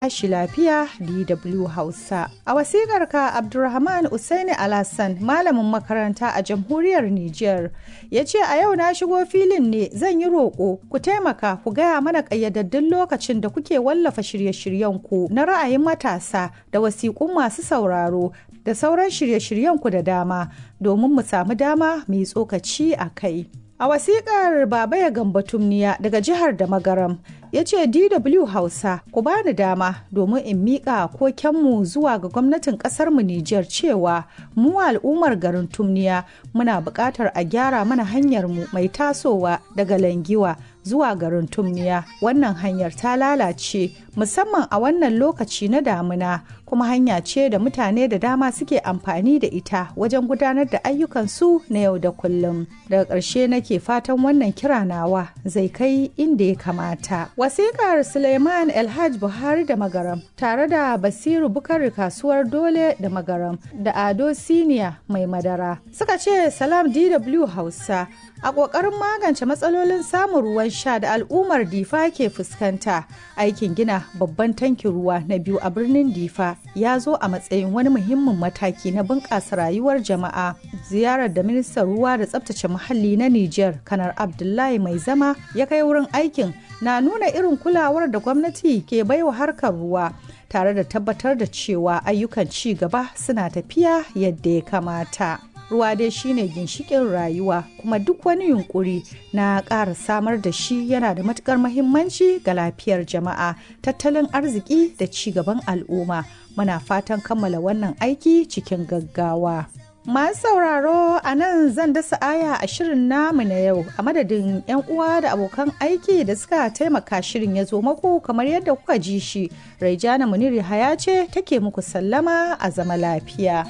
tashi lafiya DW Hausa. A wasikar ka Abdulrahman Usaini Alassan malamin makaranta a jamhuriyar Nijar ya ce a yau na shigo filin ne zan yi roƙo ku taimaka ku gaya mana ƙayyadaddun lokacin da kuke wallafa shirye-shiryenku na ra'ayin matasa da wasiƙun masu sauraro da sauran shirye-shiryenku da dama domin mu samu dama mu yi tsokaci a kai. A wasiƙar Baba ya gamba tumniya daga jihar da magaram ya ce DW Hausa ku bani dama domin in miƙa kokenmu zuwa ga gwamnatin ƙasarmu Nijar cewa mu al'ummar garin tumniya muna buƙatar a gyara mana hanyarmu mai tasowa daga langiwa zuwa garin tumniya wannan hanyar ta lalace musamman a wannan lokaci na damuna kuma hanya ce da mutane da dama suke amfani da ita wajen gudanar da ayyukansu na yau da kullum daga ƙarshe nake fatan wannan kira nawa zai kai inda ya kamata wasiƙar suleiman elhaj buhari da magaram tare da basiru bukari kasuwar dole da magaram da ado siniya mai madara suka ce salam dw hausa a ƙoƙarin magance matsalolin samun ruwan sha da al'ummar difa ke fuskanta aikin gina babban tankin ruwa na biyu a birnin difa ya zo a matsayin wani muhimmin mataki na bunƙasa rayuwar jama'a ziyarar da ministan ruwa da tsabtace muhalli na niger kanar abdullahi mai zama ya kai wurin aikin na nuna irin kulawar da gwamnati ke baiwa harkar ruwa tare da tabbatar da cewa ayyukan ci gaba suna tafiya yadda ya kamata. ruwa dai shine ginshikin rayuwa kuma duk wani yunkuri na ƙara samar da shi yana da matukar mahimmanci ga lafiyar jama'a tattalin arziki da ci gaban al'umma muna fatan kammala wannan aiki cikin gaggawa masu sauraro a nan zan dasa aya a shirin namu na yau a madadin 'yan uwa da abokan aiki da suka taimaka shirin ya zo maku kamar yadda kuka ji shi raijana muniri haya ce take muku sallama a zama lafiya